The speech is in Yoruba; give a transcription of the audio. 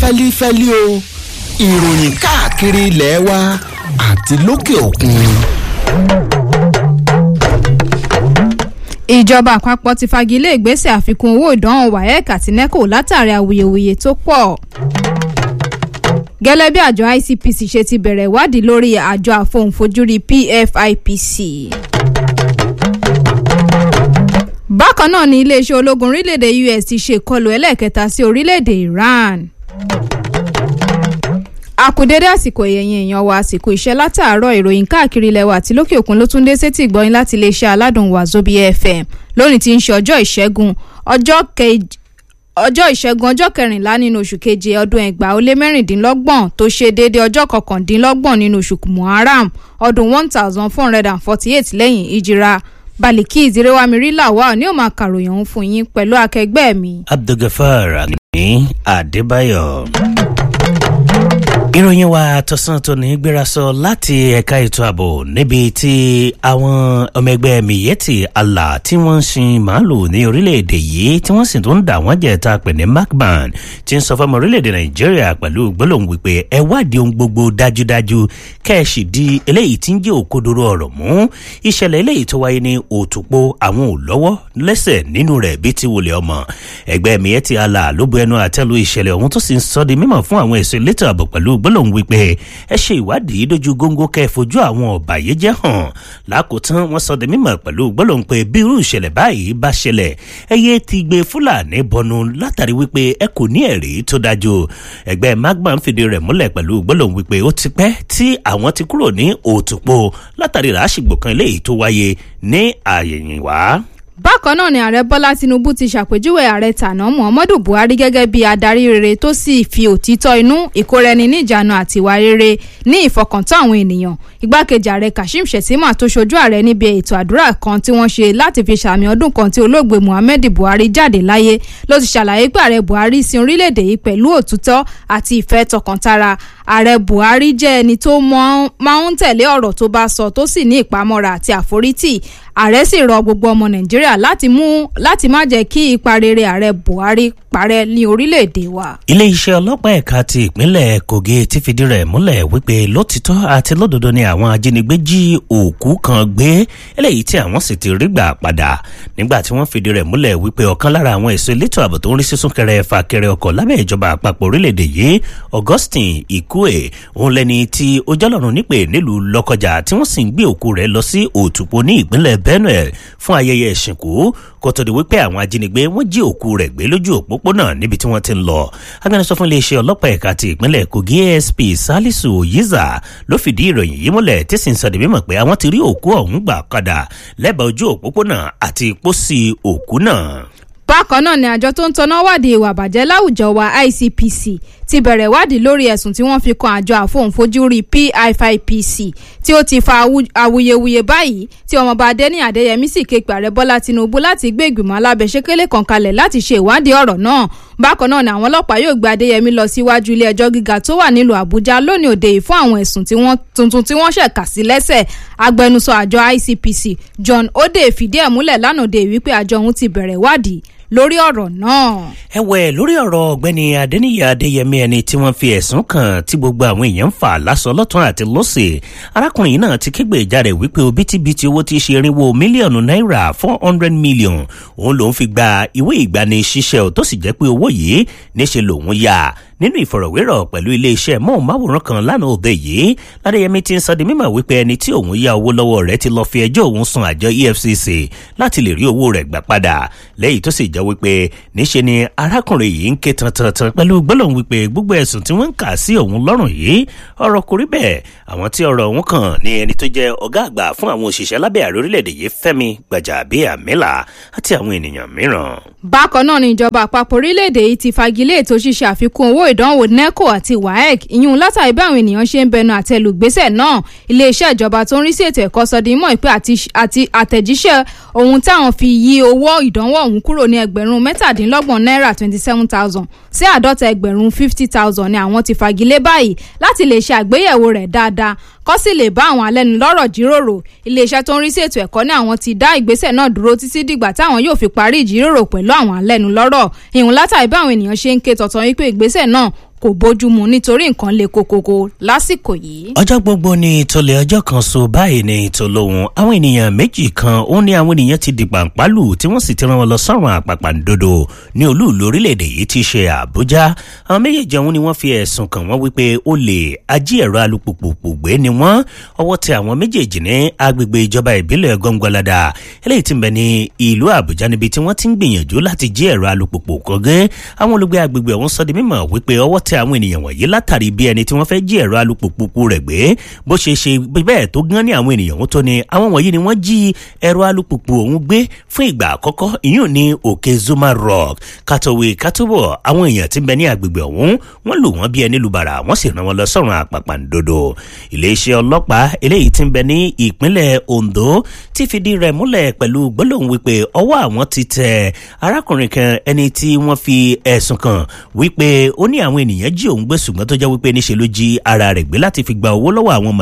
fẹ́lífẹ́lí o ìròyìn káàkiri ilẹ̀ wa àti lókè òkun. ìjọba àpapọ̀ ti fagilé ìgbésẹ̀ àfikún owó ìdánwò waec àti neco látàrí awuyewuye tó pọ̀ gẹ́lẹ́ bí àjọ icpc ṣe ti bẹ̀rẹ̀ ìwádìí lórí àjọ àfohùnfojúrí pfipc. bákan náà ni iléeṣẹ́ ológun orílẹ̀-èdè us ti ṣe ìkọlù ẹlẹ́ẹ̀kẹta sí orílẹ̀-èdè iran. àkùdédé àsìkò èèyàn èèyàn wa àsìkò iṣẹ́ látàárọ̀ ìròyìn káàkiri ilẹ̀ wa àti lókè òkun ló tún dé sétí ìgbọ́yìn láti iléeṣẹ́ aládùn wàzóbi fm lónìí tí ń ṣe ọjọ́ ìṣẹ́gun ọjọ́ kejì ọjọ́ ìṣẹ́gun ọjọ́ kẹrìnlá nínú oṣù keje ọdún ẹgbàá ó lé mẹ́rìndínlọ́gbọ̀n tó ṣe déédéé ọjọ́ kọkàndínlọ́gbọ̀n nínú oṣù muharram ọdún one thousand four hundred and forty eight lẹ́yìn ìjìra baliki ìdírẹ́wámirí làwà ní ó máa kàròyìn ọ̀hún fún yín pẹ̀lú akẹgbẹ́ mi. abdulgafar ní adébáyọ̀ ìròyìn wa tọ̀sán tó ní gbéra sọ láti ẹ̀ka ètò ààbò níbi tí àwọn ọmọ ẹgbẹ́ miyetti allah tí wọ́n ń sin màálù ní orílẹ̀-èdè yìí tí wọ́n sì tún ń dà wọ́n jẹ́ ta pè ní macban ti ń sọ fọmọ orílẹ̀-èdè nàìjíríà pẹ̀lú gbólóhùn wípé ẹ wádìí ohun gbogbo dájúdájú kẹ́ẹ̀sì di eléyìí tí ń jẹ́ òkodoro ọ̀rọ̀ mú ìṣẹ̀lẹ̀ eléyìí tó wáyé ní òtùpó àwọn òlọ́wọ́ lẹ́sẹ̀ nínú rẹ̀ bí ti wòlé ọmọ ẹgbẹ́ miyetti allah ló bu ẹnu àtẹ́lu ìṣẹ̀lẹ̀ ọ̀hún tó sì ń sọ di mímọ̀ fún àwọn èso elétò ààbò pẹ̀lú gbólóhùn wípé ẹ ṣe ìwádìí dojú góńgó kẹ́ ẹ fojú àwọn ọ̀bàyéjẹ́ hàn lákòótán wọ́n sọ de mímọ̀ pẹ̀lú gbólóhùn pé bí irú ìṣẹ̀lẹ̀ báyìí bá ṣẹlẹ̀ ẹ yé ti gbé fúlàní bọnu látàrí wípé ẹ kò ní ẹ̀rí tó dájú ẹgbẹ́ magma ń fìdí rẹ̀ múlẹ̀ pẹ̀lú gbólóhùn wípé ó ti pẹ́ tí àwọn ti kúrò ní òtùpó látàrí ràásìgbò kan eléyìí tó wáyé ní àyẹ̀yìnwá bákan náà ni ààrẹ bọ́lá tinubu ti ṣàpèjúwe ààrẹ tàná muhammadu buhari gẹ́gẹ́ bí adarí rere tó sì fi òtítọ́ inú ìkóraẹni níjànú àti ìwà rere ní ìfọkàntán àwọn ènìyàn igbákejì ààrẹ kashim shettima tó ṣojú ààrẹ níbi ètò àdúrà kan tí wọ́n ṣe láti fi ṣàmì ọdún kan tí olóògbé muhammed buhari jáde láyé ló ti ṣàlàyé pé ààrẹ buhari sin orílẹ̀-èdè yìí pẹ̀lú òtítọ́ àti ìfẹ́ tọkàntara ààrẹ buhari jẹ́ ẹni tó máa ń tẹ̀lé ọ̀rọ̀ tó bá sọ tó sì ní ìpamọ́ra àti àforítì ààrẹ sì rọ gbogbo ọmọ nàìjíríà láti mú láti má jẹ́ kí ipa rere ààrẹ buhari parẹ́ ní orílẹ̀-èdè wa. iléeṣẹ́ ọlọ́pàá ẹ̀ka ti ìpínlẹ̀ kogi ti fìdí rẹ̀ múlẹ̀ wípé lótìtọ́ àti lódodo ni àwọn ajínigbé jí òkú kan gbé eléyìí tí àwọn sì ti rí gbà padà nígbà tí wọ́n fìdí rẹ̀ múlẹ̀ wípé ọ̀kan lára àwọn èso elétò ààbò tó ń rí sísún kẹrẹ fàkẹrẹ ọkọ̀ lábẹ́ ìjọba àpapọ̀ orílẹ̀-èdè yìí augustine ikue òun lẹni tí ó jọlọ́run nípè nílùú lọ́kọjà tí wọ́n sì ń gbé òkú rẹ̀ lọ sí òtùpó ní ìpínlẹ̀ benue fún ayẹyẹ ìsìnkú kó tó di wípé àwọn ajínigbé wọn jí òkú rẹ̀ gbé lójú òpópónà níbi tí wọ́n ti ń lọ agbẹnusọ fún iléeṣẹ́ ọlọ́pàá ẹ̀ka ti ìpínlẹ̀ kogi asp salisu oyiza ló fìdí ìròyìn yìí múlẹ̀ tí sì ń sọ di mímọ̀ pé àwọn ti rí òkú ọ̀hún gbà padà lẹ́bàá ojú òpópónà àti pósí òkú náà bákan náà ni àjọ tó ń tọ́ná wádìí ìwà àbàjẹ́ láwùjọ wa icpc ti bẹ̀rẹ̀ wádìí lórí ẹ̀sùn tí wọ́n fi kan àjọ àfohùnfojúrí pifipc tí ó ti fa awuyewuye báyìí tí ọmọọba adẹ́ni adéyẹmí sì ké pàrẹ bọ́lá tinubu láti gbé ìgbìmọ̀ alábẹ́sẹ́kẹ́lẹ́ kan kalẹ̀ láti ṣe ìwádìí ọ̀rọ̀ náà bákan náà ni àwọn ọlọ́pàá yóò gbé adéyẹmí lọ síwájú ilé ẹjọ́ gíga tó wà nílùú àbújá lónìí òde yìí fún àwọn ẹ̀sùn tuntun tí wọ́n ṣẹ̀ kà sí lẹ́sẹ̀ agbẹnusọ àjọ icpc john ode fìdí ẹ̀ múlẹ̀ lánàá òde yìí wípé àjọ òun ti bẹ̀rẹ̀ wádìí lórí ọ̀rọ̀ náà. ẹ̀wẹ̀ lórí ọ̀rọ̀ ọ̀gbẹ́ni adẹ́niyà adéyẹmí ẹni tí wọ́n fi ẹ̀sùn kàn tí gbogbo àwọn èèyàn ń fà lásọ lọ́tún àti lọ́sẹ̀ arákùnrin náà ti kégbè jáde wípé òbítíbitì owó tí í ṣe irinwó mílíọ̀nù náírà four hundred million òun lòún fi gba ìwé ìgbani ṣiṣẹ́ tó sì jẹ́ pé owó yìí níṣe lòún yá nínú ìfọ̀rọ̀wérọ̀ pẹ̀lú iléeṣẹ́ mọ́ọ̀máwòrán kan lánàá òde yìí ládéyẹmí ti ń sọ di mímọ̀ wípé ẹni tí òun yá owó lọ́wọ́ rẹ̀ ti lọ fi ẹjọ́ òun sun àjọ efcc láti lè rí owó rẹ̀ gbà padà lẹ́yìn tó sì jẹ́ wípé níṣe ni arákùnrin yìí ń ké tantantan pẹ̀lú gbólóhùn wípé gbogbo ẹ̀sùn tí wọ́n ń kà sí òun lọ́rùn yìí ọ̀rọ̀ kò rí bẹ́ẹ̀ àwọn tí ọ̀rọ̀ òun kàn ní ẹni tó jẹ́ ọ̀gá àgbà fún àwọn òṣìṣẹ́ lábẹ́ ààrẹ orílẹ̀-èdè yìí fẹ́mi gbàjàbíàmílà àti àwọn ènìyàn mìíràn. bákan náà ni ìjọba àpapọ̀ orílẹ̀-èdè yìí ti fagilé ètò ṣíṣe àfikún owó ìdánwò neco àti waec ìyún látàrí bí àwọn ènìyàn ṣe ń bẹnu àtẹlù gbèsè náà iléeṣẹ́ ìjọba tó ń rí sí ètò ẹ̀kọ́ sọ di mọ́ ìpè àti àtẹ̀jíṣẹ́ ohun táwọn fi yí owó ìdánwò ọ̀hún kúrò ní ẹgbẹ̀rún mẹ́tàdínlọ́gbọ̀n náírà twenty seven thousand sí àádọ́ta ẹgbẹ̀rún fifty thousand ni àwọn ti fagilé báyìí láti lè ṣe àgbéyẹ̀wò rẹ̀ dáadáa kọ́ sì lè bá àwọn alẹ́nulọ́rọ̀ jíròrò iléeṣẹ́ tó ń rí sí ètò ẹ̀kọ́ ní àwọn ti dá ìgbésẹ̀ náà dúró títí dìgbà táwọn yóò fi parí ìjíròrò pẹ̀lú àwọn alẹ́nulọ́rọ̀ ìhùn látàrí bí àwọn ènìyàn ṣe ń ké tọ̀tàn wípé ìgbésẹ̀ náà kò bójúmu nítorí nǹkan le kokoko lásìkò yìí. ọjọ́ gbogbo ni ìtòlẹ̀ ọjọ́ kan so báyìí ni ìtòlóhùn àwọn ènìyàn méjì kan ó ní àwọn ènìyàn ti dìgbà ń pálù tí wọ́n sì ti rán wọn lọ sọ́run àpàpàǹdodo ní olúùlú orílẹ̀-èdè yìí ti ṣe àbújá àwọn méjèèjì ọ̀hún ni wọ́n fi ẹ̀sùn kàn wọ́n wípé olè ají ẹ̀rọ alùpùpù gbé ni wọ́n ọwọ́ tẹ àwọn méjèèjì ní agbègbè ìjọba ìbílẹ̀ gọ́ngọ́ládà eléyìí ti ń bẹ ní ìlú àbújá níbi tí wọ́n ti ń gbìyànjú láti jí ẹ̀rọ alùpùpù kọ́gẹ́ àwọn olùgbé agbègbè ọ̀hún sọ di mímọ̀ wípé ọwọ́ tẹ àwọn ènìyàn wọ̀nyí látàrí bí ẹni tí wọ́n fẹ́ jí ẹ̀rọ alùpùpù rẹ̀ gbé bó ṣe ṣe bẹ́ẹ̀ tó gán ní àwọn ènìyàn ọ̀hún tó ni àwọn wọ̀nyí ni wọ́n jí ẹ̀rọ alùpùpù ọ̀hún gbé fún ìgbà àkọ́kọ́ ìyún ní òkè zuma rock katowe katobo àwọn èèyàn tí ń bẹ ní agbègbè ọ̀hún wọ́n lù wọ́n bí ẹni lùbàrà wọ́n sì rán wọn lọ sọ́run àpàpàǹdodo iléeṣẹ́ ọlọ́pàá eléyìí tí ń bẹ ní ìpínlẹ̀ ondo ti fìdí rẹ̀ múlẹ̀ pẹ̀lú gbólóhùn wípé ọwọ́ àwọn ti tẹ arákùnrin kan ẹni tí wọ́n fi ẹ̀sùn kàn wípé ó ní àwọn ènìyàn jí òun gbé ṣùgbọ́n tó jẹ́ wípé níṣe ló jí ara rẹ̀ gbé láti fi gba owó lọ́wọ́ àwọn